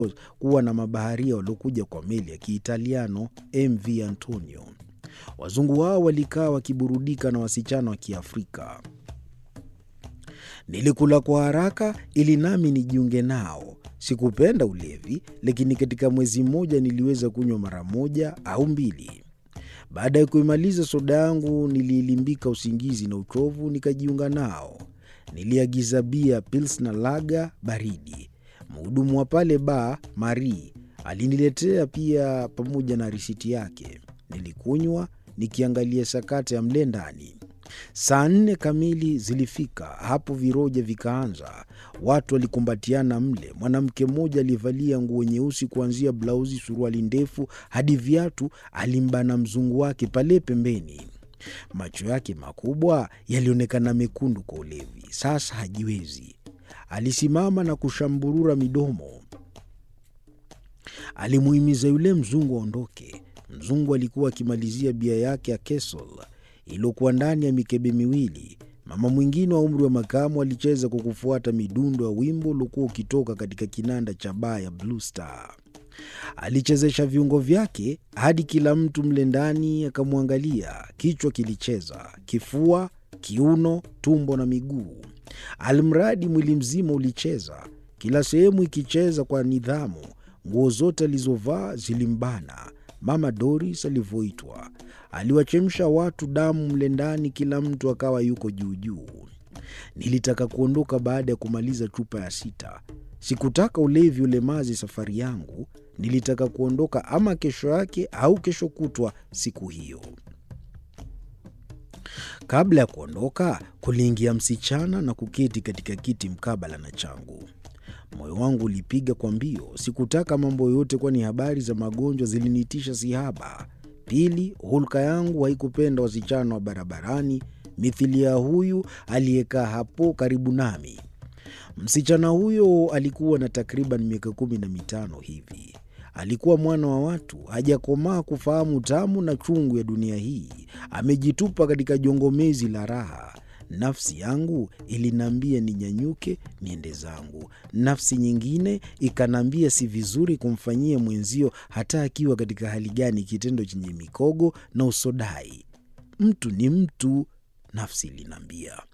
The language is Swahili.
kuwa na mabaharia waliokuja kwa meli ya Kiitaliano MV Antonio. Wazungu hao walikaa wakiburudika na wasichana wa Kiafrika. Nilikula kwa haraka ili nami nijiunge nao. Sikupenda ulevi, lakini katika mwezi mmoja niliweza kunywa mara moja au mbili. Baada ya kuimaliza soda yangu, niliilimbika usingizi na uchovu, nikajiunga nao. Niliagiza bia Pilsner lager baridi. Mhudumu wa pale baa Marie aliniletea pia pamoja na risiti yake. Nilikunywa nikiangalia sakata ya mle ndani. Saa nne kamili zilifika, hapo viroja vikaanza. Watu walikumbatiana mle. Mwanamke mmoja aliyevalia nguo nyeusi kuanzia blauzi, suruali ndefu hadi viatu, alimbana mzungu wake pale pembeni. Macho yake makubwa yalionekana mekundu kwa ulevi. Sasa hajiwezi, alisimama na kushamburura midomo. Alimuhimiza yule mzungu aondoke. Mzungu alikuwa akimalizia bia yake ya Kesol iliyokuwa ndani ya mikebe miwili. Mama mwingine wa umri wa makamu alicheza kwa kufuata midundo ya wimbo uliokuwa ukitoka katika kinanda cha baa ya Blue Star. Alichezesha viungo vyake hadi kila mtu mle ndani akamwangalia. Kichwa kilicheza, kifua, kiuno, tumbo na miguu, almradi mwili mzima ulicheza, kila sehemu ikicheza kwa nidhamu. Nguo zote alizovaa zilimbana. Mama Doris alivyoitwa aliwachemsha watu damu mle ndani, kila mtu akawa yuko juujuu. Nilitaka kuondoka baada ya kumaliza chupa ya sita. Sikutaka ulevi ulemazi safari yangu. Nilitaka kuondoka ama kesho yake au kesho kutwa siku hiyo. Kabla ya kuondoka, kuliingia msichana na kuketi katika kiti mkabala na changu. Moyo wangu ulipiga kwa mbio. Sikutaka mambo yoyote, kwani habari za magonjwa zilinitisha sihaba. Pili, hulka yangu haikupenda wasichana wa barabarani mithili ya huyu aliyekaa hapo karibu nami. Msichana huyo alikuwa na takriban miaka kumi na mitano hivi. Alikuwa mwana wa watu, hajakomaa kufahamu tamu na chungu ya dunia hii. Amejitupa katika jongomezi la raha. Nafsi yangu iliniambia ninyanyuke niende zangu. Nafsi nyingine ikaniambia si vizuri kumfanyia mwenzio hata akiwa katika hali gani, kitendo chenye mikogo na usodai. Mtu ni mtu, nafsi iliniambia.